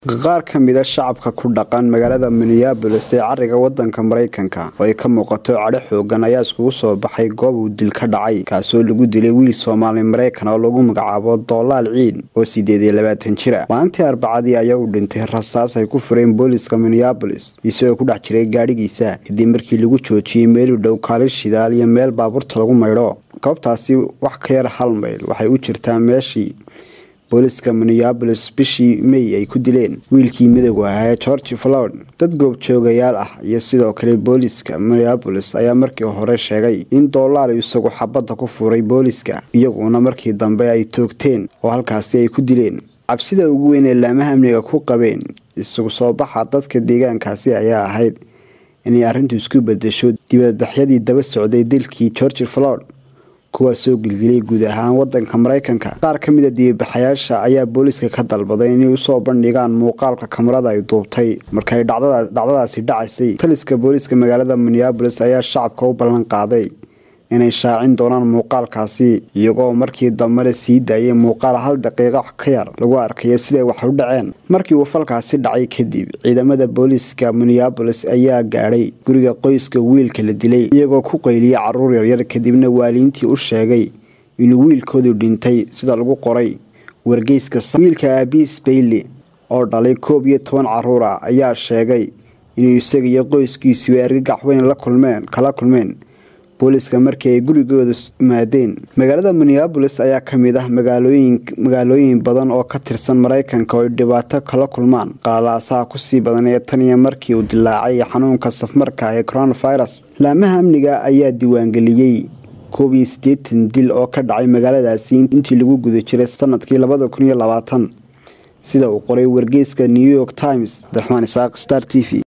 qaar ka mida shacabka ku dhaqan magaalada minneabolis ee cariga wadanka maraykanka oo ay ka muuqato cadho xoogan ayaa iskugu soo baxay goob uu dil ka dhacay kaasoo lagu dilay wiil soomaali maraykan oo lagu magacaabo doolaal ciid oo sideed iyo labaatan jira maalintii arbacadii ayaa u dhintay rasaas ay ku fureen booliska minneabolis isagoo ku dhex jiray gaadhigiisa kadib markii lagu joojiyey meel u dhow kaalin shidaal iyo meel baabuurta lagu maydho goobtaasi wax ka yar hal mayl waxay u jirtaa meeshii booliska minneabolis bishii may ay ku dileen wiilkii midowga ahaa ee george flod dad goobjoogayaal ah iyo sidoo kale booliska minneabolis ayaa markii hore sheegay in doolaal isagu xabadda ku furay booliska iyaguna markii dambe ay toogteen oo halkaasi ay ku dileen cabsida ugu weyn ee laamaha amniga ku qabeen isagu soo baxa dadka deegaankaasi ayaa ahayd inay arrintu isku bedesho dibadbaxyadii daba socday dilkii george flod kuwaas soo gilgilay guud ahaan wadanka maraykanka qaar ka mida dibabaxayaasha ayaa booliiska ka dalbaday inay usoo bandhigaan muuqaalka kamarada ay duubtay markay dhacdadaasi dhacaysay taliska booliiska magaalada minneabolis ayaa shacabka u ballan qaaday inay shaacin doonaan muuqaalkaasi iyagoo markii dambena sii daayay muuqaal hal daqiiqo ka yar lagu arkayo siday wax u dhaceen markii uu falkaasi dhacay kadib ciidamada booliiska minneabolis ayaa gaadhay guriga qoyska wiilka la dilay iyagoo ku qayliyay caruur yaryar kadibna waaliintii u sheegay inuu wiilkoodu dhintay sida lagu qoray wargeyska wiilka aabiis bayley oo dhalay koob iyo toban caruur ah ayaa sheegay inuu isaga iyo qoyskiisuba argagax weyn la kulmeen kala kulmeen booliiska markii ay gurigooda imaadeen magaalada minneabolis ayaa ka mid ah magaalooyin badan oo ka tirsan maraykanka oo ay dhibaato kala kulmaan qalalaasaha kusii badan ee tan iyo markii uu dilaacay xanuunka safmarka ee coronavirus laamaha amniga ayaa diiwaangeliyey koob iyo siddeetan dil oo ka dhacay magaaladaasi intii lagu guda jiray sanadkii labada kun iyo labaatan sida uu qoray wargeyska new york times abdiraxmaan isaaq star t v